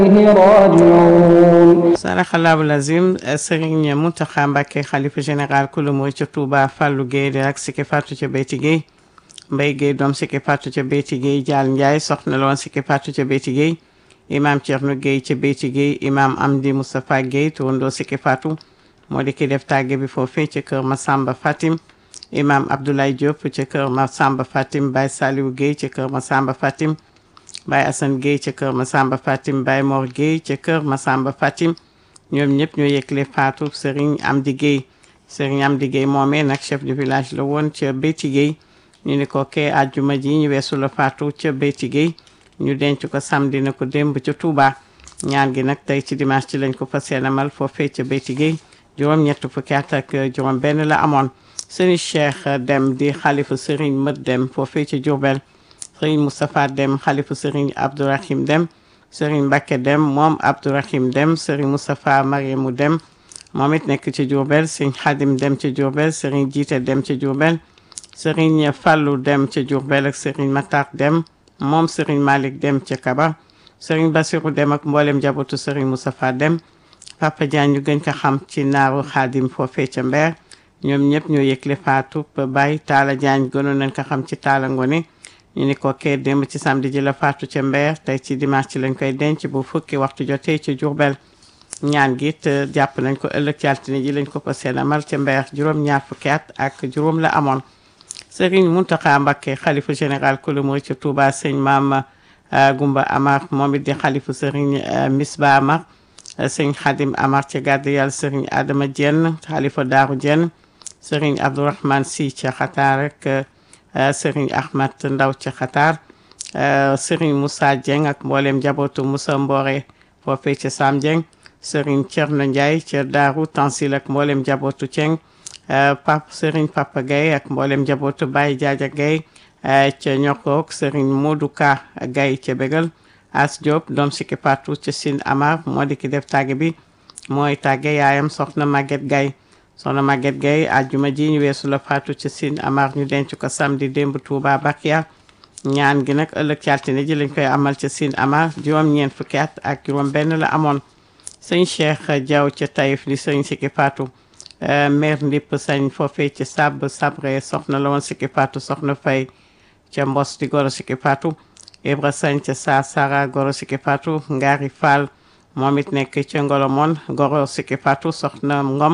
راجعون saraxalaabu lazim Serigne Mountakha Mbacké xalifa général kulu murid ca Touba Fallou Guèye di rak Siki Fatou ca Beyti Guèye Mbaye Guèye doom Siki Fatou ca Beyti Guèye Dial Ndiaye soxna la woon Siki Fatou ca Beyti Guèye imam Thierno Guèye ca Beyti Guèye imam Amdi Moustapha Guèye turandoo Siki Fatou moo di ki def tàgge bi foofee ca kër Massamba Fatim imam Abdoulaye Diop ca kër Massamba Fatim Baye Saliou Guèye ca kër Massamba Fatim Baye Assane Guèye ca kër Massamba Fatim Baye Mor Guèye ca kër Massamba Fatim ñoom ñëpp ñoo yëgle faatu Serigne Amdi Guèye Serigne Amdi Guèye moomee nag chef de village la woon ca Beyti Guèye ñu ni ko kee àjjuma ji ñu weesu la faatu ca Beyti Guèye ñu denc ko samedi na ko démb ca Touba ñaan gi nag tey ci dimanche ci lañ ko fas yéene amal foofee ca Beyti Guèye juróom-ñett fukki at ak juróom benn la amoon Serigne Cheikh Dem di xalifa Serigne Mët Dem foofee ca Diourbel Serigne Moustapha Dem xalifa Serigne Abdourahim Dem Serigne Mbacke Dem moom Abdourahim Dem Serigne Moustapha Mariamou Dem moom it nekk ci Diourbel Serigne Khadim Dem ci Diourbel Serigne Jiite Dem ci Diourbel Serigne Fallou Dem ci Diourbel ak Serigne Matar Dem moom Serigne Malick Dem ci Kaba Serigne Bassirou Dem ak mboolem njabootu Serigne Moustapha Dem Papa Diagne ñu gën ko xam ci naaru Khadim foofee ca Mbeer ñoom ñëpp ñoo yëgle faatu Baye Talla Diagne gënoon nañ ko xam ci Talla Ngone ñu ni ko kee démb ci samedi ji la faatu ca Mbeer tey ci dimanche ci lañ koy denc bu fukki waxtu jotee ci Diourbel ñaan gi it jàpp nañ ko ëllëg ci altine ji lañ ko ko seen amal ca Mbeer juróom-ñaar fukki at ak juróom la amoon Serigne Mountakha Mbacké xalifa général kulu murid ca Touba sëñ Maam Gumba Amar moom it di xalifa Serigne Misba Amar sëñ Khadim Amar ca gàddu yàlla Serigne Adama Dieng xalifa Daaru Dieng Serigne Abdourahmane Sy ca Xataar rek Serigne Ahmad Ndaw ca Xataar Serigne Moussa Dieng ak mboolem njabootu Moussa Mbore foofee ca Sam Dieng Serigne Thierno Ndiaye ca Daaru Tansil ak mboolem njabootu Dieng Pap Serigne Papa Gaye ak mboolem njabootu Baye Jaaja Gaye ca Ñokkook Serigne Modou Ka Gaye ca Bégal As Diop doom Siki Fatou ca Sine Amar moo di ki def tàgge bi mooy tàgge yaayam soxna Maguette Gaye soxna Maguette Gueye àjjuma ji ñu weesu la faatu ci Sine Amar ñu denc ko samedi démb Touba Bakia ñaan gi nag ëllëg ci altine ji lañ koy amal ca Sine Amar juróom-ñeent fukki at ak juróom benn la amoon sëñ Cheikh Diaw ca Taïf di sëñ Siki Fatou maire ndipp sañ foofee ci sab sabre soxna la woon Siki Fatou soxna fay ca mbos di goro Siki Fatou Ibra sañ ca sa sara goro Siki Fatou Ngari Fall moom it nekk ca Ngolomon goro Siki Fatou soxna Ngom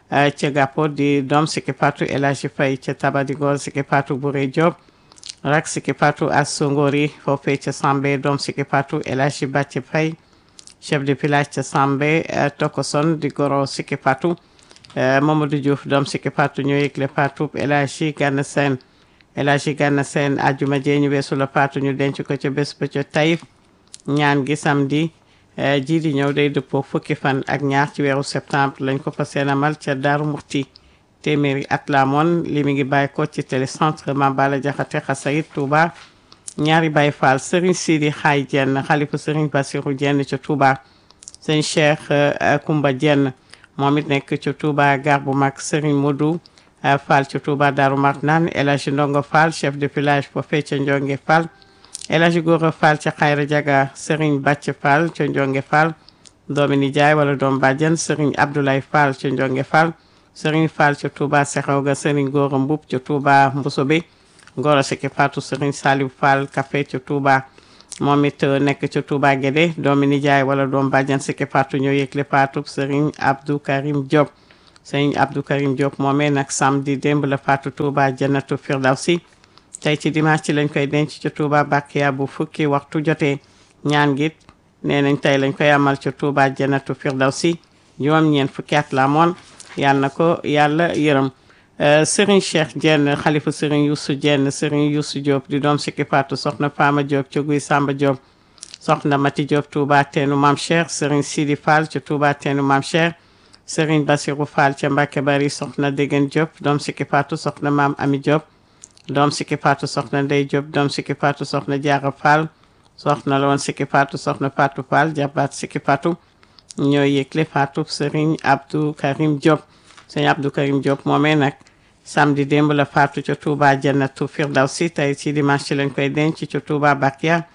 ca gàppo di doom Siki Fatou El Hadji Faye ca Tabadigoor Siki Fatou Bouré Diop rak Siki Fatou as Songori foofee ca Sambe doom Siki Fatou El Hadji Bàcci Faye chef de village ca Sambe Tokoson di goro Siki Fatou Mamadou Diouf doom Siki Fatou ñoo yëgle Fatou El Hadji Gana Sène El Hadji Gana Sène ajuma jee ñu weesu la Fatou ñu denc ko ca bés ba ca Taïf ñaan gi samedi ji di ñëw day dëppoo fukki fan ak ñaar ci weeru septembre lañ ko fa seenamal ca Daaru Muxti téeméeri at la moon li mi ngi bàyyi ko ci télécentre Mambala Jaxate Xasayit Touba ñaari Baye Fall Serigne Sidi Xaay Jenn xalifa Serigne Bassirou Jenn ca Touba sëñ Cheikh Kumba Jenn moom it nekk ca Touba gar bu mag Serigne Modou Fall ca Touba Daaru Marnaan El Hadji Ndongo Fall chef de village foofee ca Njonge Fall El Hadji Gora Fall ca Xayra Jaga Serigne Bàcc Fall ca Njonge Fall doomi nijaay wala doom bàjjen Serigne Abdoulaye Fall ca Njonge Fall Serigne Fall ca Touba Sexewga Serigne Gora Mbub ca Touba Mbusobe Gora Siki Fatou Serigne Saliou Fall Café ca Touba moom it nekk ca Touba Guédé doomi nijaay wala doom bàjjen Siki Fatou ñoo yëgle Fatou Serigne Abdou Karim Diop Serigne Abdou Karim Diop moomee nag samedi démb la Fatou Touba Jannatu Firdawsi tey ci dimanche ci lañ koy denc ca Touba Bakiya bu fukki waxtu jotee ñaan gi nee nañ tey lañ koy amal ca Touba Jannatu Firdawsi juróom-ñeent fukki at la amoon yàlla na ko yàlla yërëm Serigne Cheikh Dieng xalifa Serigne Youssou Dieng Serigne Youssou Diop di doom Siki Fatou soxna Fama Diop ca Guy Samba Diop soxna Mati Diop Touba teenu Mam Cheikh Serigne Sidi Fall ca Touba teenu Mam Cheikh Serigne Bassirou Fall ca Mbacke Bari soxna Degen Diop doom Siki Fatou soxna Maam Ami Diop doom Siki Fatou soxna Ndey Diop doom Siki Fatou soxna Diarra Fall soxna la woon Siki Fatou soxna Fatou Fall jabaat Siki Fatou ñoo yëgle Fatou Serigne Abdou Karim Diop Serigne Abdou Karim Diop moomee nag samedi démb la Fatou ca Touba Jannatu Firdawsi tey ci dimanche ci lañ koy denc ca Touba Bakia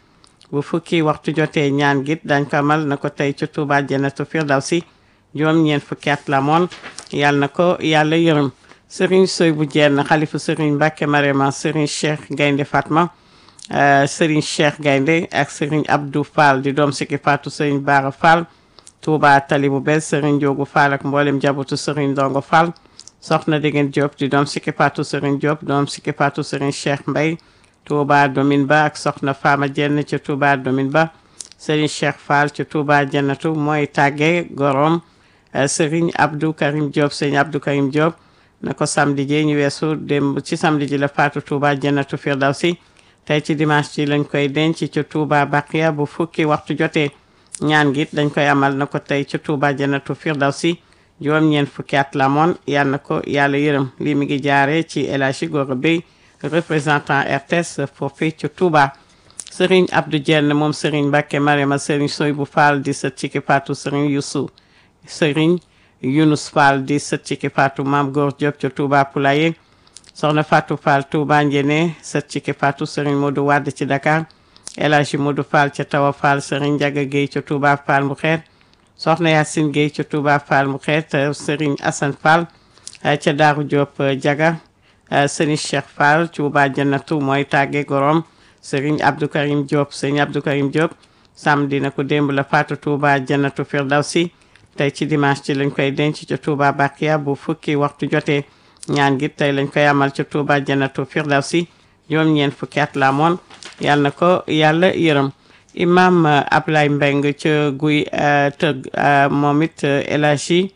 bu fukki waxtu jotee ñaan git dañ ko amal na ko tey ci Touba Jannatul Firdawsi juróom ñeent fukki at la moon yàlla na ko yàlla yërëm Serigne Soy bu jenn xalifu Serigne Mbacke Marema Serigne Cheikh Gaynde Fatma Serigne Cheikh Gaynde ak Serigne Abdou Fall di doom sikki Fatou Serigne Bara Fall Touba Tali bu bees Serigne Diogu Fall ak mboolem jabutu Serigne Ndongo Fall soxna Degen Diop di doom sikki Fatou Serigne Diop doom sikki Fatou Serigne Cheikh Mbay Touba Domin Ba ak soxna Fama Jenn ci Touba Domin Ba Serigne Cheikh Fall ci Touba Jannatu mooy tàgge gorom Serigne Abdou Karim Diop Serigne Abdou Karim Diop na ko samedi ji ñu weesu démb ci samedi ji la faatu Touba Jannatu Firdawsi tey ci dimanche ci lañ koy denc ci Touba Baqiya bu fukki waxtu jotee ñaan gi dañ koy amal na ko tey ci Touba Jannatu Firdawsi juróom-ñeent fukki at la moon yal na ko yàlla yërëm lii mi ngi jaaree ci El Hadji Gora Bey représentant RTS foofu ci Touba Serigne Abdou Dieng moom Serigne Mbacke Marema Serigne Soy bu Fall di sët ci ki faatu Serigne Youssou Serigne Younous Fall di sët ci ki faatu Maam Góor Diop ca Touba Poulaye soxna Fatou Fall Touba Njene sët ci ki faatu Serigne Modou Wade ci Dakar El Hadji Modou Fall ca Tawa Fall Serigne Ndiaga Guèye ca Touba Fall mu xeet soxna Yacine Guèye ca Touba Fall mu xeet Serigne Assane Fall ca Daaru Diop Diaga Serigne Cheikh Fall Touba Jannatu mooy tàgge gorom Serigne Abdou Karim Diop Serigne Abdou Karim Diop samedi na ko démb la faatu Touba Jannatu Firdawsi tey ci dimanche ci lañ koy denc ca Touba Bakiya bu fukki waxtu jotee ñaan gi tey lañ koy amal ca Touba Jannatu Firdawsi juróom-ñeent fukki at la moon yàlla na ko yàlla yërëm imam Ablaye Mbeng ca guy tëgg moom it El Hadji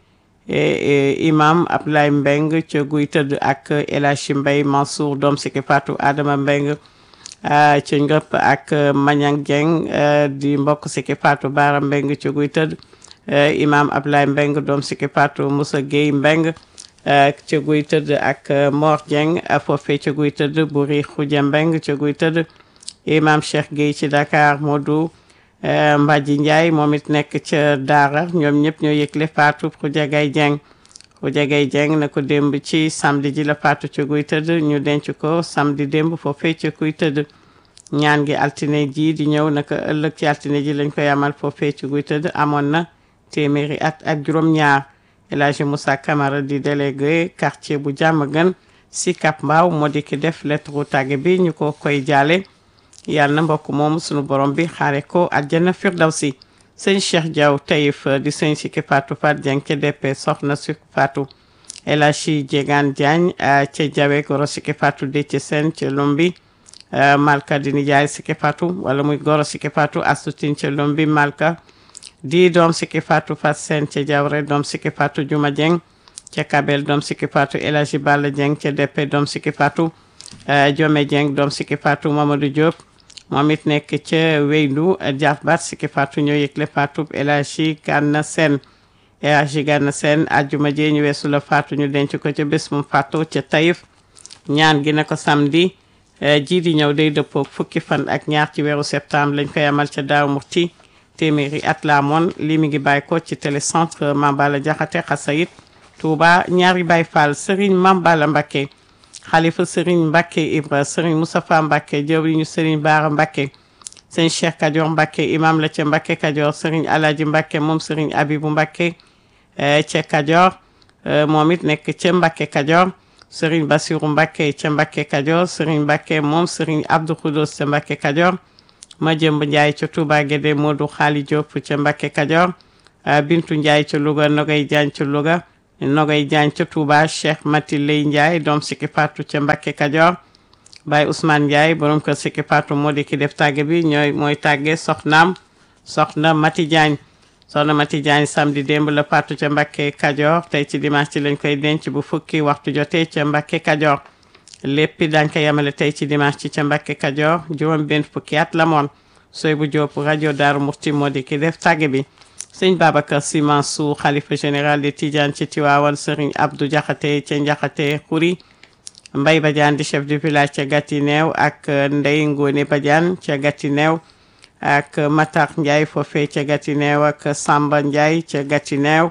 imam Ablaye Mbeng ca guy tëdd ak El Hadji Mbay Mansour doom siki faatu Adama Mbeng ca ngëpp ak Mañang Dieng di mbokk siki faatu Baara Mbeng ca guy tëdd imam Ablaye Mbeng doom siki faatu Moussa Gueye Mbeng ca guy tëdd ak Mor Dieng foofee ca guy tëdd Buri Xuja Mbeng ca guy tëdd imam Cheikh Gueye ci Dakar Modou Mbadji Ndiaye moom it nekk ca Daara ñoom ñëpp ñoo yëgle faatu Xuja Gay Dieng Xuja Gay Dieng na ko démb ci samedi ji la faatu ca guy tëdd ñu denc ko samedi démb foofee ca guy tëdd ñaan gi altine ji di ñëw naka ëllëg ci altine ji lañ koy amal foofee ca guy tëdd amoon na téeméeri at ak juróom-ñaar El Hadji Moussa Camara di délégué quartier bu jàmm gën si Cap Mbaaw moo di ki def lettre tàgge bi ñu ko koy jaale yàlla na mbokk moomu sunu borom bi xaare ko àjjana firdawsi sëñ Cheikh Diaw Taïf di sëñ Siki Fatou Fat Dieng ca DP soxna Siki Fatou El Hadji Diegane Diagne ca Jawe Goro Siki Fatou Déthié Sène ca Lombi Malka di nijaay Siki Fatou wala muy Goro Siki Fatou Astutin ca Lombi Malka di doom Siki Fatou Fat Sène ca Jawre doom Siki Fatou Juma Dieng ca Kabel doom Siki Fatou El Hadji Balla Dieng ca DP doom Siki Fatou Jome Dieng doom Siki Fatou Mamadou Diop moom it nekk ca Weyndu Diafbat Siki Fatou ñoo yëgle Fatou El Hadji Gana Sène El Hadji Gana Sène ajjuma jee ñu weesu la Fatou ñu denc ko ca bés mu Fatou ca Taïf ñaan gi na ko samedi ji di ñëw day dëppoo fukki fan ak ñaar ci weeru septembre lañ koy amal ca Daaru Muxti téeméeri at la amoon lii mi ngi bàyyi ko ci télécentre Mambala Jaxate Xasayit Touba ñaari Baay Fall Serigne Mambala Mbacké xalifa Serigne Mbacké Ibra Serigne Moustapha Mbacké jëwriñu Serigne Baara Mbacké sëñ Cheikh Kajoor Mbacké imam la ca Mbacké Kajoor Serigne Alaji Mbacké moom Serigne Abibu Mbacké ca Kajoor moom it nekk ca Mbacké Kajoor Serigne Bassirou Mbacké ca Mbacké Kajoor Serigne Mbacké moom Serigne Abdou Khoudoss ca Mbacké Kajoor ma jëmb Njaay ca Touba Guédé Modou Xaali Diop ca Mbacké Kajoor Bintu Njaay ca Louga Nogay Jaañ ca Louga Nogay Jaañ ca Touba Cheikh Mati Lay Njaay doom Siki Fatou ca Mbacké Kajoor Baye Ousmane Ndiaye borom kër Siki Fatou moo di ki def tàgge bi ñooy mooy tàgge soxnaam soxna Mati Diagne soxna Mati Diagne samedi démb la Fatou ca Mbacké Kajoor tey ci dimanche ci lañ koy denc bu fukki waxtu jotee ca Mbacké Kajoor léppi dañ ko yemale tey ci dimanche ci ca Mbacké Kajoor juróom benn fukki at la moon sooy bu Jóob rajo Daaru Muxti moo di ki def tàgge bi sëñ Babacar Sy Mansour xalifa général de Tidiane ci Tiwaawan sëriñ Abdou Jaxate ca Njaxate Xuri Mbay Badiane di chef du village ca Gatineew ak Ndey Ngóone Badiane ca Gatineew ak Matar Ndiaye foofee ca Gatineew ak Samba Ndiaye ca Gatineew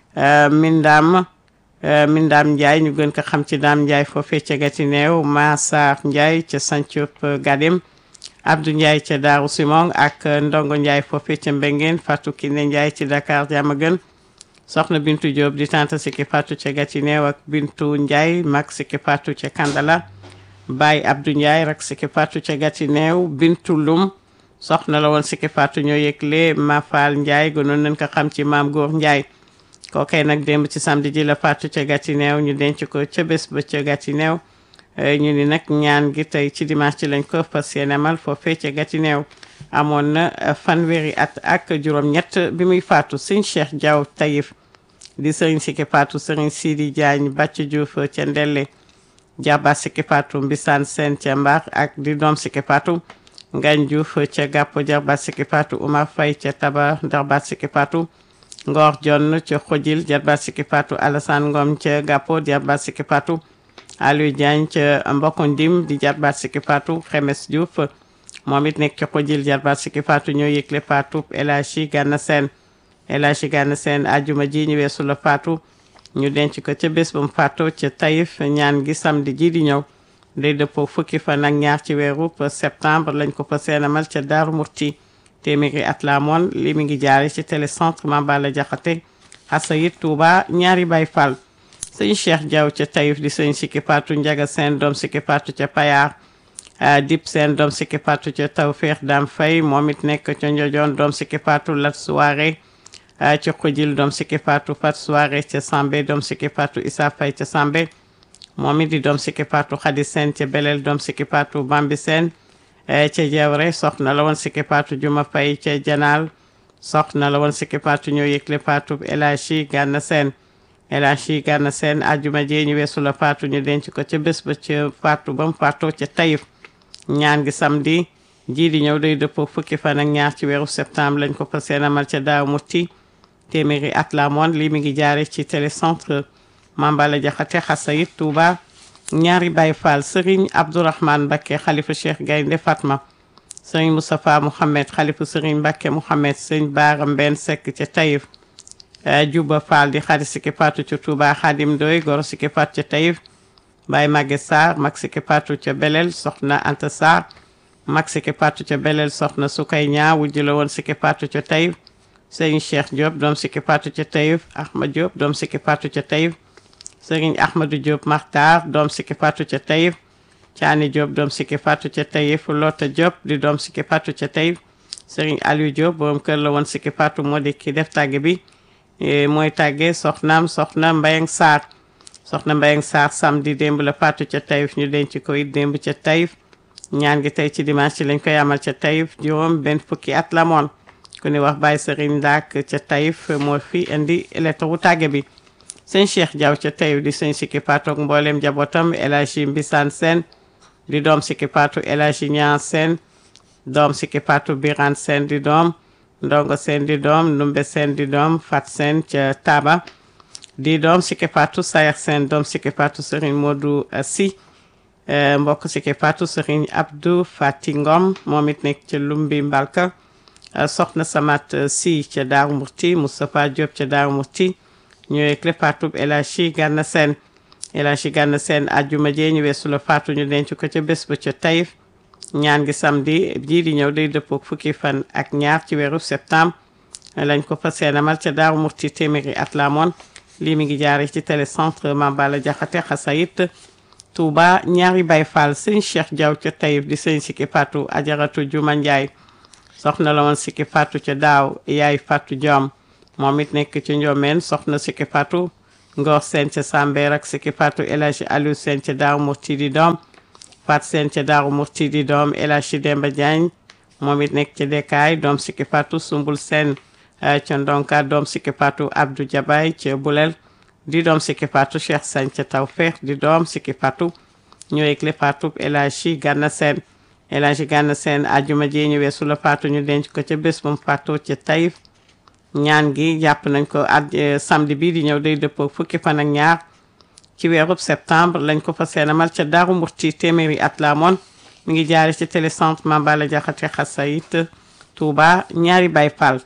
Mindam Mindam Ndiaye ñu gën ko xam ci Dame Ndiaye foofee ca Gatineew Massar Ndiaye ca Santhiou Gadem Abdou Ndiaye ca Daaru Simon ak Ndongo Ndiaye foofee ca Mbengeen Fatou Kiné Ndiaye ci Dakar Diamaguène soxna Bintu Diop di tante Siki Fatou ca Gatineew ak Bintu Ndiaye mag Siki Fatou ca Kandala Baye Abdou Ndiaye rak Siki Fatou ca Gatineew Bintu Lum soxna la woon Siki Fatou ñoo yëgle Mafal Ndiaye gënoon nañ ko xam ci maam Góor Ndiaye kookay nag démb ci samedi ji la Fatou ca Gatineew ñu denc ko ca bés ba ca Gatineew ñu ni nag ñaan gi tey ci dimanche ci lañ ko fas yéene amal foofee ca Gatineew amoon na fanweeri at ak juróom-ñett bi muy faatu sëñ Cheikh Diaw Taïf di sëriñ Siki Fatou sëriñ Sidi Diagne Bàcc Diouf ca Ndelle Jaba Siki Fatou Mbisaan Seen ca Mbar ak di doom Siki Fatou Ngagne Diouf ca Gàppo Jarba Siki Fatou Oumar Faye ca Taba Darba Siki Fatou Ngor Jonn ca Xojil Jarba Siki Fatou Alassane Ngom ca Gàppo Jarba Siki Fatou Aliou Diagne ca Mbokk Ndim di Jarba Siki Fatou Xemes Diouf moom it nekk ca Xojil Jarba Siki Fatou ñoo yëgle Fatou El Hadji Gana Sène El Hadji Gana Sène ajuma ji ñu weesu la Fatou ñu denc ko ca bés ba mu faatoo ca Taïf ñaan gi samedi ji di ñëw day dëppoo fukki fan ak ñaar ci weeru septembre lañ ko fa seenamal ca Daaru Murti téeméeri at la moon li mi ngi jaare ci télécentre Mambala Jaxate Xasayit Touba ñaari Baay Fall sëñ Cheikh Diaw ca Taïf di sëñ Siki Fatou Njaga Seen doom Siki Fatou ca Payar Dip Seen doom Siki Fatou ca Tawfeex Dam Fay moom it nekk ca Njojoon doom Siki Fatou Lat Soirée ca Xujil doom Siki Fatou Fat Soirée ca Sambe doom Siki Fatou Issa Fay ca Sambe moom it di doom Siki Fatou Xadi Seen ca Belel doom Siki Fatou Bambi Seen ca Jawre soxna la woon Siki Fatou Juma Fay ca Janaal soxna la woon Siki Fatou ñoo yëgle Fatou El Hadji Gana Seen El Hadji Gana Seen ajuma jee ñu weesu la Fatou ñu denc ko ca bés ba ca Fatou ba mu faatoo ca Taïf ñaan gi samedi jii di ñëw day dëppoo fukki fan ak ñaar ci weeru septembre lañ ko fa seen amal ca Daaw Muti téeméeri at la moon lii mi ngi jaare ci télécentre Mambala Jaxate Xasayit Touba ñaari Baay Faal Serigne Abdourahmane Mbacké xalifa Cheikh Gaynde Fatma Serigne Moustapha Mouhamed xalifa Serigne Mbacké Mouhamed Serigne Baara Mbène Seck ca Taïf Juba Fall di xarit Siki Fatou ca Touba Xadim Doy goro Siki Fatou ca Taïf Baye Maguette Sarr mag Siki Fatou ca Belel soxna Anta Sarr mag Siki Fatou ca Belel soxna Sukay Ñaa wujju la woon Siki Fatou ca Taïf Serigne Cheikh Diop doom Siki Fatou ca Taïf Ahmad Diop doom Siki Fatou ca Taïf Serigne Ahmadou Diop Makhtar doom Siki Fatou ca Taïf Caani Diop doom Siki Fatou ca Taïf Lota Diop di doom Siki Fatou ca Taïf Serigne Aliou Diop borom kër la woon Siki Fatou moo di ki def tàgge bi mooy tàgge soxnaam soxna Mbayang Sarr soxna Mbayang Sarr samedi démb la Fatou ca Taïf ñu denc ko it démb ca Taïf ñaan gi tey ci dimanche ci lañ koy amal ca Taïf juróom benn fukki at la moon ku ni wax Baye Serigne Ndak ca Taïf moo fi indi lettre wu tàgge bi sëñ Cheikh Diaw ca Taïf di sëñ Siki Fatou ak mboolem njabootam El Hadji Mbisaan Sène di doom Siki Fatou El Hadji Ñaan Sène doom Siki Fatou Birane Sène di doom Ndongo Sène di doom Ndumbe Sène di doom Fat Sène ca Taba di doom Siki Fatou Sayer Sène doom Siki Fatou Serigne Modou Sy mbokk Siki Fatou Serigne Abdou Fati Ngom moom it nekk ca Lumbi Mbalka soxna Samat Sy ca Daaru Murti Moustapha Diop ca Daaru Murti ñëwee clé Fatou El Hadji Gana Sène El Hadji Gana Sène ajjuma jee ñu weesu la Fatou ñu denc ko ca bés ba ca Taïf ñaan gi samedi jii di ñëw day dëppoo fukki fan ak ñaar ci weeru septembre lañ ko fas yéene amal ca Daaru Murti téeméeri at la moon lii mi ngi jaare ci télécentre Mambala Jaxate Xasayit Touba ñaari Baay Faal sëñ Cheikh Diaw ca Taïf di sëñ Siki Fatou Ajaratu Juma Njaay soxna la woon Siki Fatou ca daaw yaay Fatou Diom moom it nekk ci Ndiomène soxna Siki Fatou Ngor Sène ca Sambeer ak Siki Fatou El Hadji Aliou Sène ca Daaru Murti di doom Fat Sène ca Daaru Murti di doom El Hadji Demba Diagne moom it nekk ca Dekaay doom Siki Fatou Sumbul Sène ca Ndonka doom Siki Fatou Abdou Jabay ca Bulel di doom Siki Fatou Cheikh Sagne ca Tawfeex di doom Siki Fatou ñoo yëgle Fatou El Hadji Gana Sène El Hadji Gana Sène ajuma ji ñu weesu la Fatou ñu denc ko ca bés bu mu faatoo ca Taïf ñaan gi jàpp nañ ko at samedi bii di ñëw day dëppoo fukki fan ak ñaar ci weerub septembre lañ ko fa seenamal ca Daaru Murti téeméeri at la moon mi ngi jaare ci télécentre Mambala Jaxate Xasayit Touba ñaari Baay Faal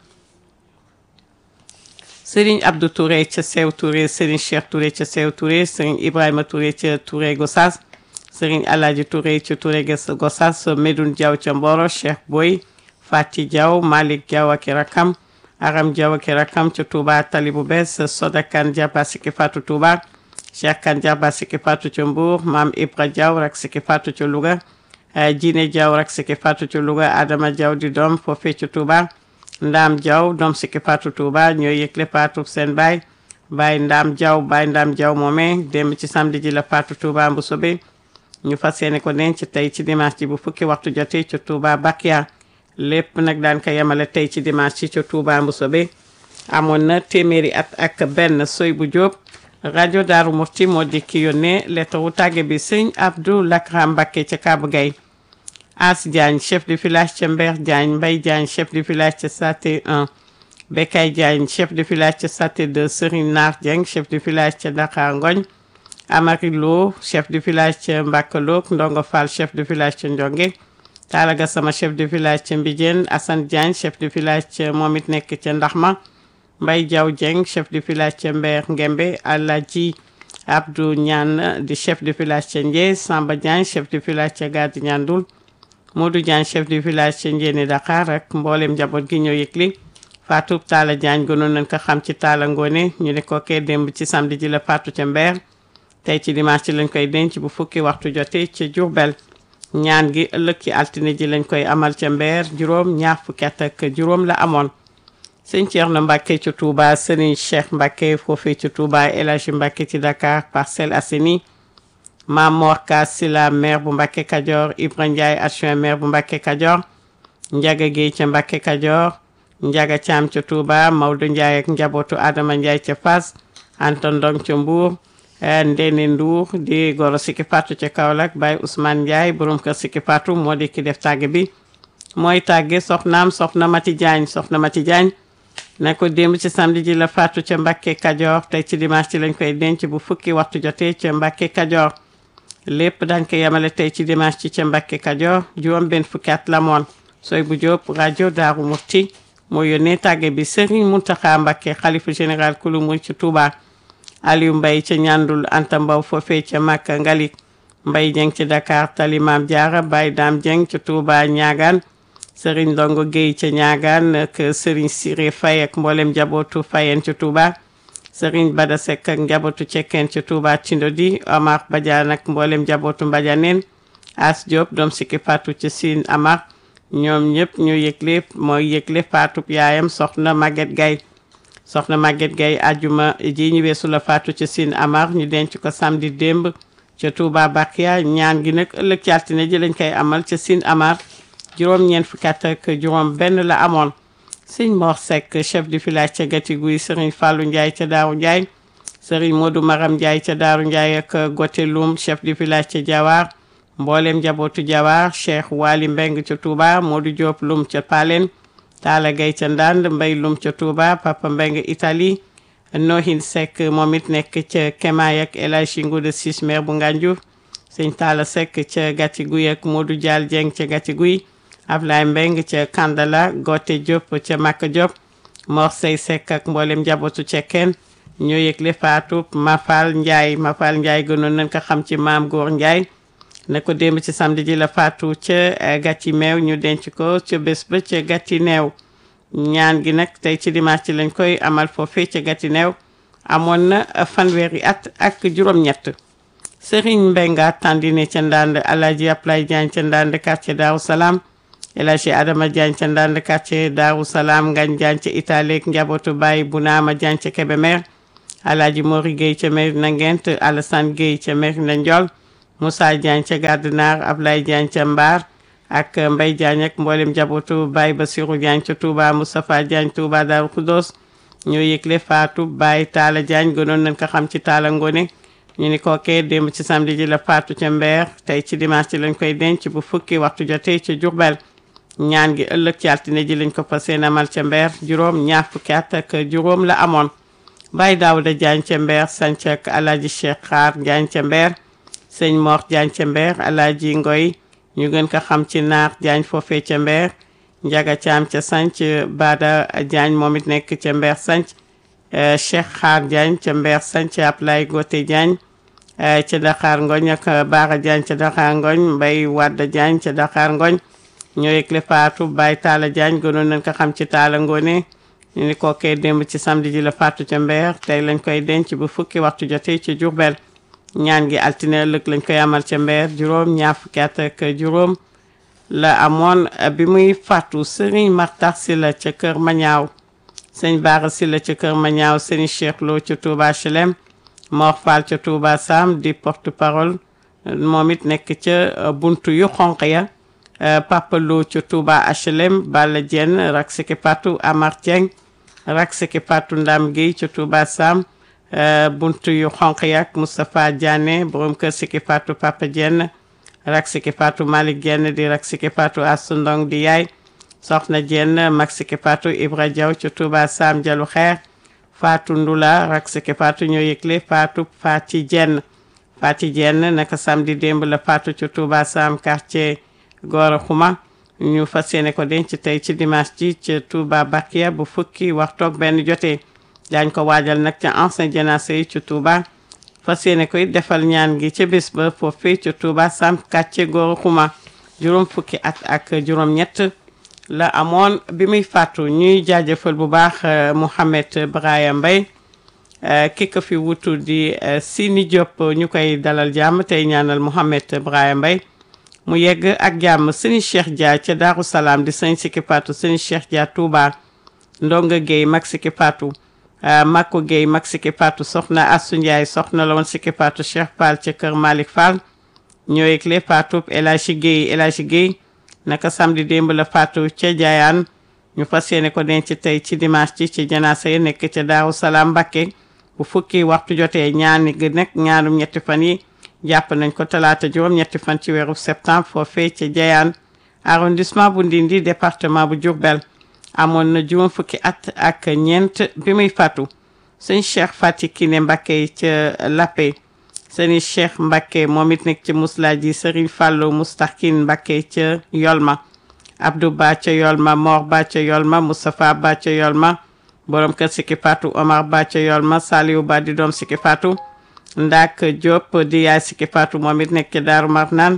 Serigne Abdou Touré ca Sew Touré Serigne Cheikh Touré ca Sew Touré Serigne Ibrahima Touré ca Touré Gossas Serigne Alaaji Touré ci Touré Gossas Medoune Diaw ca Mboro Cheikh Boy Fati Diaw Malick Diaw ak i rakam Aram Diaw ak i rakam ca Touba Tali bu bees Soda Kane Diaba Siki Fatou Touba Cheikh Kane Diaba Siki Fatou ca Mbour Maam Ibra Diaw rak Siki Fatou ca Louga Jine Diaw rak Siki Fatou ca Louga Adama Diaw di doom foofee ca Touba Ndaam Diaw doom Siki Fatou Touba ñooy yëgle Fatou seen baay baay Ndaam Diaw baay Ndaam Diaw moomee démb ci samedi ji la Fatou Touba mbu sobe ñu fas yéene ko denc tey ci dimanche ji bu fukki waxtu jotee ca Touba Bakia lépp nag daan ko yemale tey ci dimanche ci ca Touba Mboussobé amoon na téeméeri at ak benn soy bu jóob rajo Daaru Mufti moo di ki yónnee lettre wu tàgge bi sëñ Abdou Lakram Mbacké ca Kaabu Gay As Diagne chef de village ca Mbeer Diagne Mbay Diagne chef de village ca Saté 1 Bekay Diagne chef de village ca Saté 2 Serigne Naar Dieng chef de village ca Dakar Ngoñ Amari Lo chef de village ca Mbakalook Ndongo Fall chef de village ca Ndionge Talaga sama chef de village ca Mbijeen Assane Diagne chef de village ca moom it nekk ca Ndaxma Mbay Diaw Dieng chef de village ca Mbeer Ngembe Alaji Abdou Ñaan di chef de village ca Ndié Samba Diagne chef de village ca Gadi Ñandul Modou Diagne chef de village ca Njéeni Dakar ak mboolem njaboot gi ñoo yëgli Fatou Talla Diagne gënoon nañ ko xam ci Talla Ngone ñu ne ko kee démb ci samedi ji la Fatou ca Mbeer tey ci dimanche ci lañ koy denc bu fukki waxtu jotee ca Diourbel ñaan gi ëllëg ci altine ji lañ koy amal ca Mbeer juróom ñaar fukki at ak juróom la amoon sëñ Thierno Mbacke ci Touba Serigne Cheikh Mbacke foofee ci Touba El Hadji Mbacke ci Dakar Parcelles Assainies Mam Mor Ka Sila maire bu Mbacke Kajoor Ibra Ndiaye adjoint maire bu Mbacke Kajoor Ndiaga Guèye ca Mbacke Kajoor Ndiaga Thiam ca Touba Maodo Ndiaye ak njabootu Adama Ndiaye ca Fass Anta Ndong ca Mbour Ndene Ndour di goro Siki Fatou ca Kaolack Baye Ousmane Ndiaye borom kër Siki Fatou moo di ki def tàgge bi mooy tàgge soxnaam soxna Mati Diagne soxna Mati Diagne ne ko démb ci samedi ji la Fatou ca Mbacke Kajoor tey ci dimanche ci lañ koy denc bu fukki waxtu jotee ca Mbacke Kajoor lépp dañ ko yemale tey ci dimanche ci ca Mbacke Kajoor juróom benn fukki at la moon sooy bu Jóob rajo Daaru Murti moo yónnee tàgge bi Serigne Mountakha Mbacke xalifa général kulu muy ci Touba Aliou Mbaye ca ñandul Anta Mbaw foofee ca Makka Ngalik Mbaye Dieng ci Dakar Tali Maam Jaara Baye Dame Dieng ca Touba Ñaagaan Serigne Ndongo Guèye ca Ñaagaan ak Serigne Siré Faye ak mboolem njabootu Fayeen ca Touba Serigne Bada Seck ak njabootu Cekkeen ca Touba Tindodi Omar Badiane ak mboolem njabootu Mbadianeen As Diop doom Siki Fatou ca Sine Amar ñoom ñëpp ñu yëgle mooy yëgle Fatou yaayam soxna Maguette Gaye soxna Maguette Gaye ajuma ji ñu weesu la faatu ca Sine Amar ñu denc ko samedi démb ca Touba Bakia ñaan gi nag ëllëg ci altine ji lañ koy amal ca Sine Amar juróom-ñeent fukki at ak juróom benn la amoon sëñ Mor Seck chef du village ca Gati Guy Serigne Fallou Ndiaye ca Daaru Ndiaye Serigne Modou Maram Ndiaye ca Daaru Ndiaye ak Gote Loum chef du village ca Diawar mboolem njabootu Diawar Cheikh Wali Mbeng ca Touba Modou Diop Loum ca Palen Talla Gaye ca Ndand Mbay Loum ca Touba Papa Mbeng Italie Nohin Seck moom it nekk ca Kemaay ak El Hadji Ngouda Ciss maire bu Ngànjur sëñ Talla Seck ca Gati Guy ak Modou Dial Dieng ca Gati Guy Ablaye Mbeng ca Kandala Gote Diop ca Makka Diop Mor Sey Seck ak mboolem njabootu cekkeen ñoo yëgle faatu Mafal Ndiaye Mafal Ndiaye gënoon nañ ko xam ci maam Góor Ndiaye ne ko démb ci samedi ji la faatu ca gàtti meew ñu denc ko ca bés ba ca gàtti neew ñaan gi nag tey ci dimanche ci lañ koy amal foofee ca gàtti neew amoon na fanweeri at ak juróom-ñett Serigne Mbenga Tandine ca Ndande Alaaji Ablay Diagne ca Ndande quartier Daaru Salaam El Hadji Adama Diagne ca Ndande quartier Daaru Salaam Ngagne Diagne ca Italie ak njabootu Baye Bunaama Diagne ca Kébémer Alaaji Mori Gueye ca Merina Ngent Alassane Gueye ca Merina Ndiol Moussa Diagne ca Gardinaar Ablaye Diagne ca Mbaar ak Mbaye Diagne ak mboolem njabootu Baye Bassirou Diagne ca Touba Moustapha Diagne Touba Darou Khoudoss ñoo yëgle faatu Baye Talla Diagne gënoon nañ ko xam ci Talla Ngone ñu ni kookee démb ci samedi ji la faatu ca Mbeer tey ci dimanche ci lañ koy denc bu fukki waxtu jotee ca Diourbel ñaan gi ëllëg ci altine ji lañ ko fas yéene amal ca Mbeer juróom ñaar fukki at ak juróom la amoon Baye Daouda Diagne ca Mbeer sanc ak Alaaji Cheikh Xaar Diagne ca Mbeer sëñ Mor Diagne ca Mbeer Alaaji Ngoy ñu gën ko xam ci naar Diagne foofee ca Mbeer Njaga Caam ca sanc Bada Diagne moom it nekk ca Mbeer sanc Cheikh Xaar Diagne ca Mbeer sanc Ablaye Gote Diagne ca Dakar Ngoñ ak Baara Diagne ca Dakar Ngoñ Mbay Wadda Diagne ca Dakar Ngoñ ñoo yëgle faatu Baye Talla Diagne gënoon nañ ko xam ci Talla Ngone ñu ni kookee démb ci samedi ji la faatu ca Mbeer tey lañ koy denc bu fukki waxtu jotee ci Diourbel ñaan gi altine ëllëg lañ koy amal ca Mbeer juróom ñaar fukki at ak juróom la amoon bi muy faatu Serigne Martar Sylla ca Kër Mañaaw sëñ Baara Sylla ca Kër Mañaaw Serigne Cheikh Lo ca Touba HLM Mor Fall ca Touba Sam di porte parole moom it nekk ca buntu yu xonq ya Papa Lo ca Touba HLM Balla Dieng rak siki patu Amar Dieng rak siki patu Ndam Guèye ca Touba Sam buntu yu xonq yak Moustapha Diané borom kër siki patu Papa Dieng rak siki patu Malick Dieng di rak siki patu Assou Ndong di yaay soxna Dieng mag siki patu Ibra Diaw ca Touba Sam Jalu Xeer Fatou Ndula rak siki patu ñoo yëgle Fatou Fati Dieng Fati Dieng naka samedi démb la Fatou ca Touba Sam quartier Gora Xuma ñu fas yéene ko denc tey ci dimanche ji ca Touba Bakia bu fukki waxtoog benn jotee daañ ko waajal nag ca ancien jénacé yi ci Touba fas yéene koy defal ñaan gi ca bés ba foofee ca Touba Sam quartier Gora Xuma juróom fukki at ak juróom ñett la amoon bi muy fàttu ñuy jaajëfal bu baax Mouhamed Braya Mbaye ki ko fi wutu di Sini Diop ñu koy dalal jàmm tey ñaanal Mouhamed Braya Mbaye mu yegg ak jàmm sëñ Cheikh Dia ca Daaru Salaam di sëñ Siki Patou sëñ Cheikh Dia Touba Ndonga Guèye mag Siki Patou Makko Guèye mag Siki Patou soxna Assou Ndiaye soxna la woon Siki Patou Cheikh Fall ca kër Malick Fall ñoo yëgle Fatou El Hadji Guèye El Hadji Guèye naka samedi démb la Fatou ca Jaayaan ñu fas yéene ko denc tey ci dimanche ci ci janaasa yi nekk ca Daaru Salaam Mbakke bu fukki waxtu jotee ñaani gi nekk ñaarum ñetti fan yi jàpp nañ ko talaata juróom ñetti fan ci weeru septembre foofee ca Jayaan arrondissement bu Ndindi département bu Diourbel amoon na juróom fukki at ak ñeent bi muy fàttu sëñ Cheikh Fati Kiné Mbakke ca Lappé sëñ Cheikh Mbakke moom it nekk ci Muslaaji Serigne Fallou Mustakin Mbakke ca Yolma Abdou Ba ca Yolma Mor Ba ca Yolma Moustapha Ba ca Yolma borom kër Siki Fatou Omar Ba ca Yolma Saliou Ba di doom Siki Fatou Ndak Diop di yaay Siki Fatou moom it nekk ca Daaru Marnaan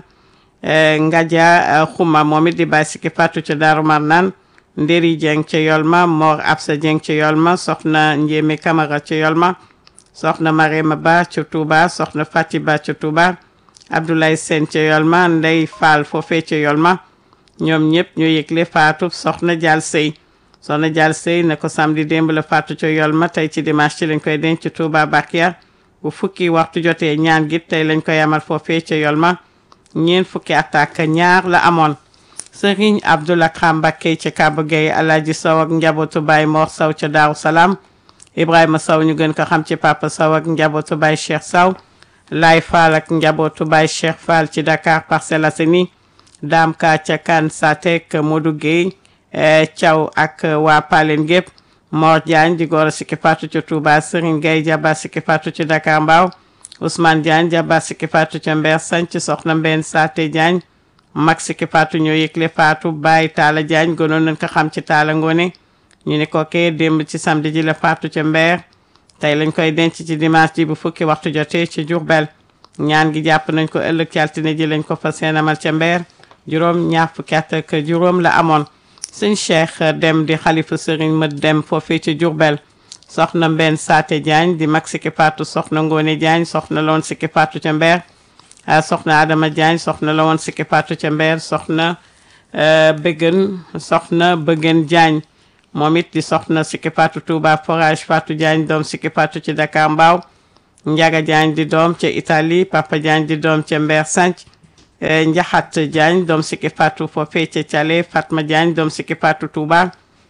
Ngadia Xuma moom it di baay Siki Fatou ca Daaru Marnaan Nderi Dieng ca Yolma Mor Absa Dieng ca Yolma soxna Njémé Camara ca Yolma soxna Marema Ba ca Touba soxna Fati Ba ca Touba Abdoulaye Sène ca Yolma Ndey Fall foofee ca Yolma ñoom ñëpp ñoo yëgle Fatou soxna Dial Sey soxna Dial Sey na ko samedi démb la Fatou ca Yolma tey ci dimanche ci lañ koy denc ci Touba Bakia bu fukki waxtu jotee ñaan gi tey lañ koy amal foofee ca Yolma ñeent fukki attaque ñaar la amoon Serigne Abdoulaye Mbacké ca Kaba Gueye Alaaji Sow ak njabootu Baye Mor Sow ca Daaru Salaam Ibrahima Sow ñu gën ko xam ci Papa Sow ak njabootu Baye Cheikh Sow Laay Fall ak njabootu Baye Cheikh Fall ci Dakar Parcelles Assainies Dame Ka ca Kan Satek Modou Gueye Thiaw ak waa Palen gépp Mor Diagne di góor a Siki Fatou ca Touba Serigne Gueye jaba Siki Fatou ci Dakar Mbao Ousmane Diagne jaba Siki Fatou ca Mber Sanc soxna Mbène Saté Diagne mag Siki Fatou ñoo yëgle Fatou Baye Talla Diagne gënoon nañ ko xam ci Talla Ngone ñu ne ko kee démb ci samedi ji la Fatou ca Mber tey lañ koy denc ci dimanche ji bu fukki waxtu jotee ci Diourbel ñaan gi jàpp nañ ko ëllëg ci altine ji lañ ko fas yéene amal ca Mber juróom ñaar fukki at ak juróom la amoon sëñ Cheikh dem di xalifa sëriñ ma dem foofee ci Diourbel soxna Mbène Saté Diagne di mag Siki Fatou soxna Ngone Diagne soxna la woon Siki Fatou ca Mber soxna Adama Diagne soxna la woon Siki Fatou ca Mber soxna Bëggen soxna Bëggen Diagne moom it di soxna Siki Fatou Touba forage Fatou Diagne doom Siki Fatou ci Dakar Mbao Ndiaga Diagne di doom ca Italie Papa Diagne di doom ca Mber Sanc Njaxat Diagne doom Siki Fatou foofee ca Thialé Fatma Diagne doom Siki Fatou Touba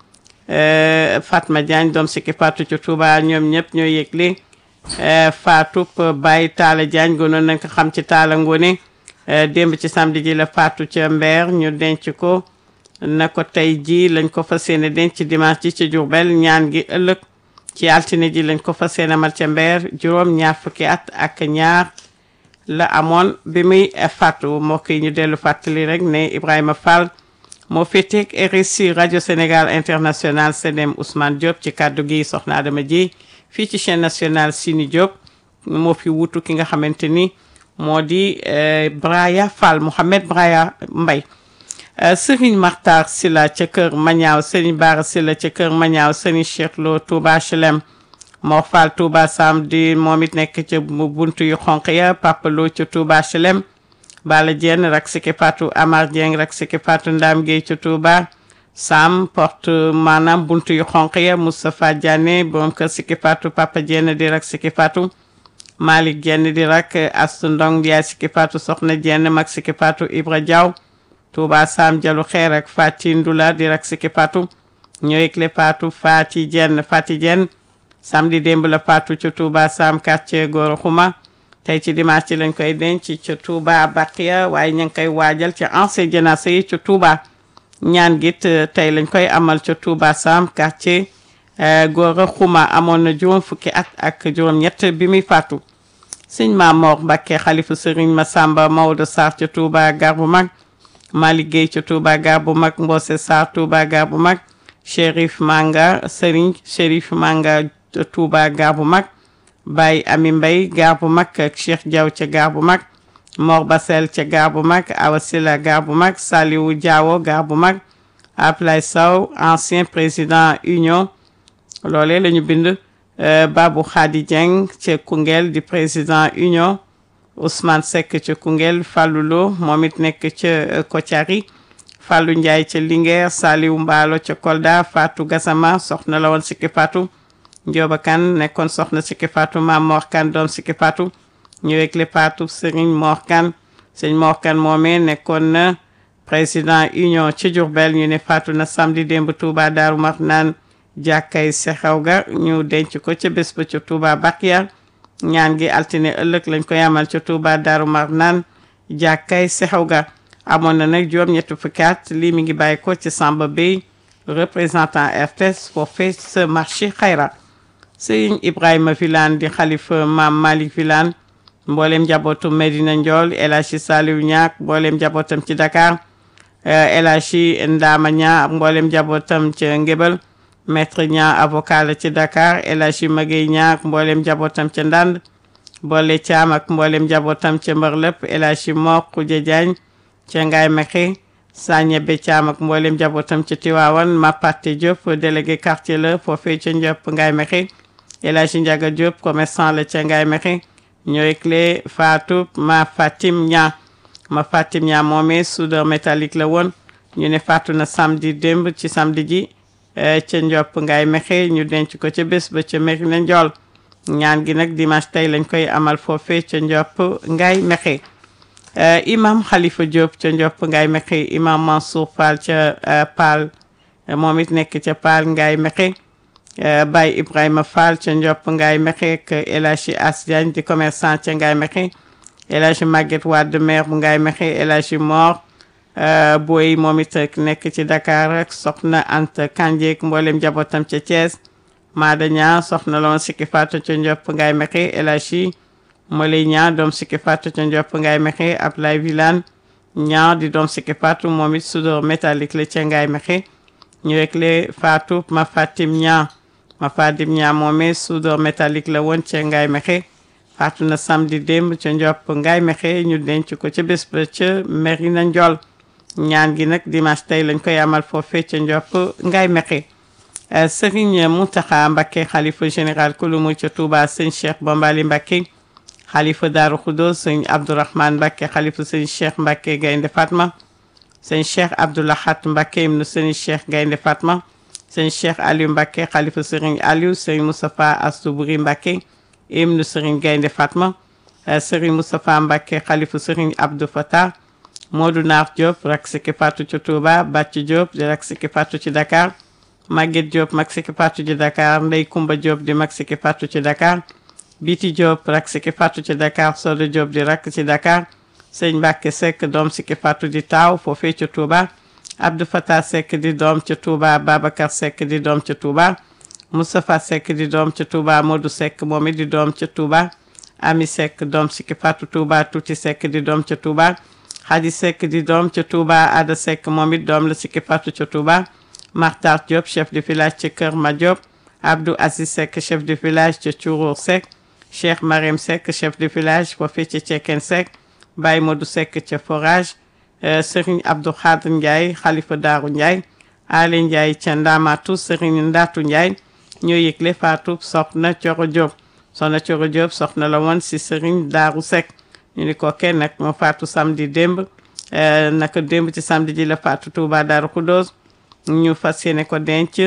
Fatma Diagne doom Siki Fatou ca Touba ñoom ñëpp ñoo yëgle Fatou Baye Talla Diagne gënoon nañ ko xam ci Talla Ngone démb ci samedi ji la Fatou ca Mber ñu denc ko na ko tey ji lañ ko fas yéene denc dimanche ji ci Diourbel ñaan gi ëllëg ci altine ji lañ ko fas yéene amal ca Mber juróom ñaar fukki at ak ñaar la amoon bi muy fàttu mbokk yi ñu dellu fàttali rek ne Ibrahima Fall moo féeteeg RSI rajo Sénégal international CDM Ousmane Diop ci kàddu gi soxna Adama ji fii ci chaîne nationale Sini Diop moo fi wutu ki nga xamante ni moo di Braya Fall Mouhamed Braya Mbay Serigne Makhtar Silla ca kër Mañaaw Serigne Bara Silla ca kër Mañaaw Serigne Cheikh Lo Touba HLM Mor Fall Touba Sam di moom it nekk ca buntu yu xonq ya Papa Lo ca Touba HLM Bala Dieng rak siki Fatou Amar Dieng rak siki Fatou Ndam Gueye ca Touba Sam porte maanaam buntu yu xonq ya Moustapha Diané borom kër siki Fatou Papa Dieng di rak siki Fatou Malick Dieng di rak Astu Ndong Ndiaye siki Fatou Soxna Dieng mag siki Fatou Ibra Diaw Touba Sam Jalu Xeer ak Fati Ndula di rak siki Fatou ñëwekle Fatou Fati Dieng Fati Dieng samedi démb la Fatou ca Touba Sam quartier Goro Xuma tey ci dimanche ci lañ koy denc ca Touba Baqiya waaye ñu ngi koy waajal ca ancien janaasa yi ca Touba ñaan git tey lañ koy amal ca Touba Sam quartier Goro Xuma amoon na juróom fukki at ak juróom-ñett bi muy faatu sëñ Mamor Mbakke xalifu Serigne Massamba Maodo Sarr ca Touba gar bu mag Malick Gueye ca Touba gar bu mag Mbose Sarr Touba gar bu mag Chérif Manga Serigne Chérif Manga Touba gar bu mag Baye Ami Mbay gar bu mag ak Cheikh Diaw ca gar bu mag Mor Basel ca gar bu mag Awa Sila gar bu mag Saliwu Diawo gar bu mag Ablay Sow ancien président union loolee la ñu bind Babou Khady Dieng ca Koungheul di président union Ousmane Seck ca Koungheul Fallou Lo moom it nekk ca Kotiari Fallou Ndiaye ca Linguère Saliwu Mbaalo ca Kolda Fatou Gassama soxna la woon sikki Fatou Ndioba Kane nekkoon soxna sikki Fatou Maam Mor Kane doom sikki Fatou ñëwekle Fatou Serigne Mor Kane Serigne Mor Kane moomee nekkoon na président union ci Diourbel ñu ne Fatou na samedi démb Touba Daaru Marnaan jàkkay sexew ga ñu denc ko ca bés ba ca Touba Bakiya ñaan gi altine ëllëg lañ koy amal ca Touba Daaru Marnaan jàkkay sexew ga amoon na nag juróom ñetti fukki at lii mi ngi bàyyi ko ci Samba Bey représentant RTS foofee sa marché xayra Sëriñ Ibrahima Vilane di xalifa maam Malick Vilane mboolem njabootu Medina Ndiol El Hadji Saliou Ñaak mboolem njabootam ci Dakar El Hadji Ndama Ña mboolem njabootam ca Ngébel maître Ña avocat la ci Dakar El Hadji Magey Ñaak mboolem njabootam ca Ndand boole Caam ak mboolem njabootam ca Mbërlëp El Hadji Mor Xuja Jaañ ca Ngaay Mexe Sagne Be Caam ak mboolem njabootam ca Tiwaawan Mapate Diop délégué quartier la foofee ca Ndiop Ngaay Mexe El Hadji Ndiaga Diop commerçant la ca Ngaay Mexe ñooy clé Fatou ma Fatim Ña ma Fatim Ña moomee soudeur métallique la woon ñu ne faatu na samedi démb ci samedi ji ca Ndiop Ngaay Mexe ñu denc ko ca bés ba ca Merina Ndiol ñaan gi nag dimanche tey lañ koy amal foofee ca Ndiop Ngaay Mexe imam Khalifa Diop ca Ndiop Ngaay Mexe imam Mansour Fall ca Paal moom it nekk ca Paal Ngaay Mexe Baye Ibrahima Fall ca Ndiop Ngaay Mexe ak El Hadji As Diagne di commerçant ca Ngaay Mexe El Hadji Maguette Wade maire bu Ngaay Mexe El Hadji Mor Boy moom it nekk ci Dakar ak soxna Anta Kanjeek mboolem njabootam ca Thiès Maada Ñaa soxna loon sikki faatu ca Ndiop Ngaay Mexe El Hadji Moley Ñaa doom sikki faatu ca Ndiop Ngaay Mexe Ablaye Vilane Ñaa di doom sikki faatu moom it soudeur métallique la ca Ngaay Mexe ñu rek le faatu ma Fatim Ñaa ma Fatim Ñaa moomee soudeur métallique la woon ca Ngaay Mexe faatu na samedi démb ca Ndiop Ngaay Mexe ñu denc ko ca bés ba ca Merina Ndiol ñaan gi nag dimanche tey lañ koy amal foofee ca Ndiop Ngaay Mexe Serigne Mountakha Mbacké xalifa général kulumu ca Touba sëñ Cheikh Bombali Mbacké xalifa Daaru Khoudoss sëñ Abdourahmane Mbacké xalifa sëñ Cheikh Mbacké Gaynde Fatma sëñ Cheikh Abdoulahat Mbacké ibnu sëñ Cheikh Gaynde Fatma sëñ Cheikh Aliou Mbacké xalifa sëriñ Aliou sëñ Moustapha Astoubri Mbacké ibnu sëriñ Gaynde Fatma sëriñ Moustapha Mbacké xalifa sëriñ Abdou Fatah Modou Naar Diop rak siki fatu ci Touba Bàcc Diop di rak siki fatu ci Dakar Maguette Diop mag siki fatu ci Dakar Ndey Kumba Diop di mag siki fatu ci Dakar Biti Diop rak siki fatu ci Dakar Sodo Diop di rak ci Dakar sëñ Mbàkke Seck doom siki fatu di taaw foofee ci Touba Abdou Fatah Seck di doom ci Touba Babacar Seck di doom ci Touba Moustapha Seck di doom ci Touba Modou Seck moom it di doom ci Touba Ami Seck doom siki fatu Touba Tuuti Seck di doom ci Touba Xadi Seck di doom ca Touba Ada Seck moom it doom la sikki fatu ca Touba Martar Diop chef de village ca Kër Ma Diop Abdou Aziz Seck chef de village ca Curour Seck Cheikh Marème Seck chef de village foofee ca Cekkeen Seck Baye Modou Seck ca forage Serigne Abdou Khadr Ndiaye xalifa Daaru Ndiaye Ali Ndiaye ca Ndamatu Serigne Ndatu Ndiaye ñoo yëgle faatu soxna Coro Diop soxna Coro Diop soxna la woon si Serigne Daaru Seck ñu ni ko kenn nag moo faatu samedi démb naka démb ci samedi ji la faatu Touba Daaru Khoudoss ñu fas yéene ko denc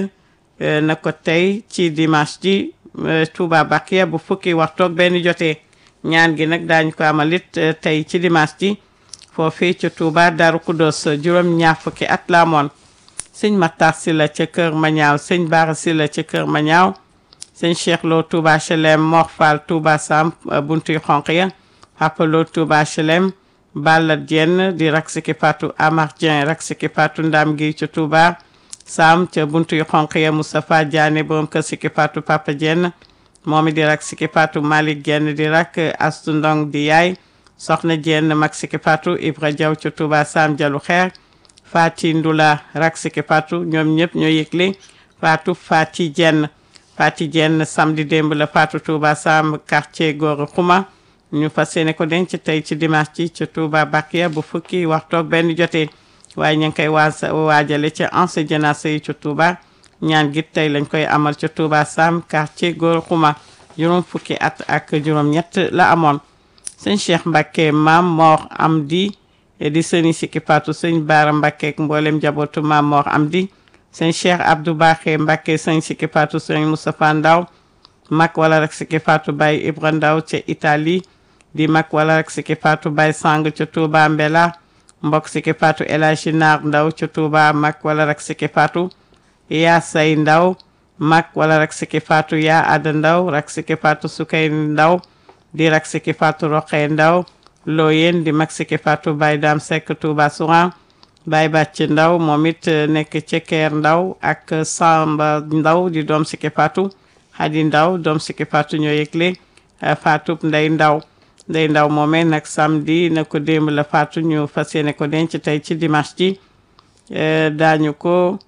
na ko tey ci dimanche ji Touba Bakiya bu fukki waxtoog benn jotee ñaan gi nag daañu ko amalit tey ci dimanche ji foofii ci Touba Daaru Khoudoss juróom ñaar fukki at la amoon sëñ Matar Sylla ca Kër Mañaaw sëñ Bara Sylla ca Kër Mañaaw sëñ Cheikh Lo Touba HLM Mor Fall Touba Sam buntu yu xonq ya Papa Lo Touba HLM Balla Dieng di rak siki Fatou Amar Dieng rak siki Fatou Ndam gi ca Touba Sam ca buntu yu xonq ya Moustapha Diané borom kër siki Fatou Papa Dieng moom di rak siki Fatou Malick Dieng di rak Astu Ndong di yaay soxna Dieng mag siki Fatou Ibra Diaw ca Touba Sam Jalu Xeer Fati Ndula rak siki Fatou ñoom ñëpp ñoo yëgle Fatou Fati Dieng Fati Dieng samedi démb la Fatou Touba Sam quartier Gora Xuma ñu fas yéene ko denc tey ci dimanche ci ca Touba Bakiya bu fukki waxtoog benn jotee waaye ñu ngi koy waasa waajale ca anse janasa yi ca Touba ñaan gi tey lañ koy amal ca Touba Sam quartier Gora Xuma juróom fukki at ak juróom ñett la amoon sëñ Cheikh Mbacke maam Mor Amdi di sëni sikki Fatou sëñ Baara Mbacke ak mboolem njabootu maam Mor Amdi sëñ Cheikh Abdou Baxé Mbacke sëñ sikki Fatou sëñ Moustapha Ndaw mag wala rek sikki Fatou Baye Ibra Ndaw ca Italie di mag wala rek sikki Fatou Baye Sang ca Touba Mbela mbokk sikki Fatou El Hadji Naar Ndaw ca Touba mag wala rek sikki Fatou yaa say Ndaw mag wala rek sikki Fatou yaa Ada Ndaw rek sikki Fatou Sukay Ndaw di rek sikki Fatou Roqee Ndaw looyeen di mag sikki Fatou Baye Dam Seck Touba Souran Baye Bàcc Ndaw moom it nekk Cekeer Ndaw ak Samba Ndaw di doom sikki Fatou Hadi Ndaw doom sikki Fatou ñoo yëgle Fatou Ndey Ndaw Ndey Ndaw moomee nag samedi na ko démb la Fatou ñu fas yéene ko denc tey ci dimanche ji daañu ko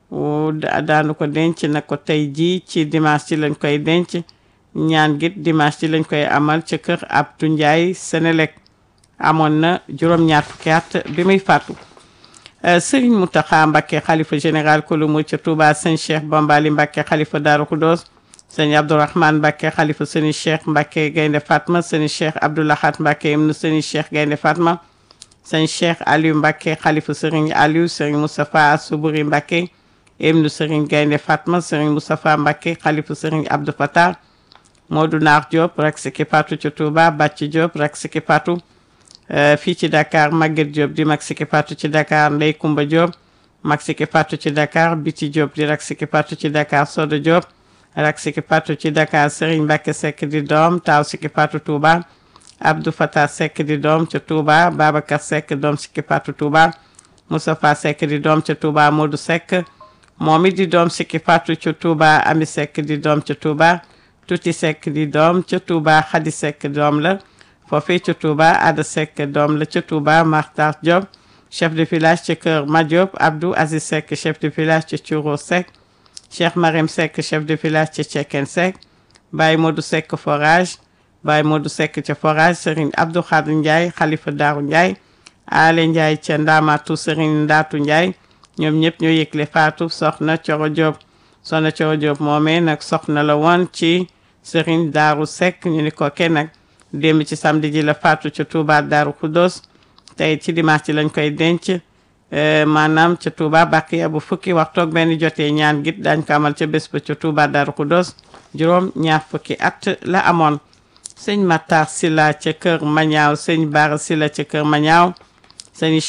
daanu ko denc na ko tey ji ci dimanche ci lañ koy denc ñaan git dimanche ci lañ koy amal ca kër Abdou Ndiaye Sénélec amoon na juróom-ñaar fukki at bi muy faatu sëriñ Mountakha Mbacké xalifa général kulu mu ca Touba sëñ Cheikh Bambali Mbacké xalifa Daaru Khoudoss sëñ Abdourahmane Mbacké xalifa sëñ Cheikh Mbacké Gaynde Fatma sëñ Cheikh Abdoulahat Mbacké ibnu sëñ Cheikh Gaynde Fatma sëñ Cheikh Aliou Mbacké xalifa sëriñ Aliou sëriñ Moustapha Soubouri Mbacké ibnu sëriñ Gaynde Fatma sëriñ Moustapha Mbacké xalifa sëriñ Abdou Fatah Modou Naar Diop rek siki Fatou ca Touba Bàcc Diop rek siki Fatou fii ci Dakar Maguette Diop di mag siki Fatou ci Dakar Ndey Kumba Diop mag siki Fatou ci Dakar Biti Diop di rak siki Fatou ci Dakar Soda Diop rak siki Fatou ci Dakar Serigne Mbacké Seck di doom taaw siki Fatou Touba Abdou Fatah Seck di doom ca Touba Babacar Seck doom siki Fatou Touba Moustapha Seck di doom ca Touba Modou Seck moom it di doom siki Fatou ca Touba Ami Seck di doom ca Touba Tuti Seck di doom ca Touba Khady Seck doom la foofee ca Touba Ada Seck doom la ca Touba Martar Diop chef de village ca Kër Madiop Abdou Aziz Seck chef de village ca Thioro Seck Cheikh Marem Seck chef de village ca Cekkeen Seck Baye Modou Seck forage Baye Modou Seck ca forage Serigne Abdou Khadr Ndiaye Khalifa Daaru Ndiaye Ale Ndiaye ca Ndamatu Serigne Ndaatu Ndiaye ñoom ñëpp ñoo yëgle faatu soxna Coro Diop soxna Coro Diop moomee nag soxna la woon ci Serigne Daaru Seck ñu ni ko kenn nag démb ci samedi ji la faatu ca Touba Daaru Khoudoss tey ci dimanche ci lañ koy denc maanaam ca Touba Bakiya bu fukki waxtoog benn jotee ñaan git dañ ko amal ca bés ba ca Touba Daaru Khoudoss juróom ñaar fukki at la amoon sëñ Matar Sylla ca kër Mañaaw sëñ Bara Sylla ca kër Mañaaw sëñ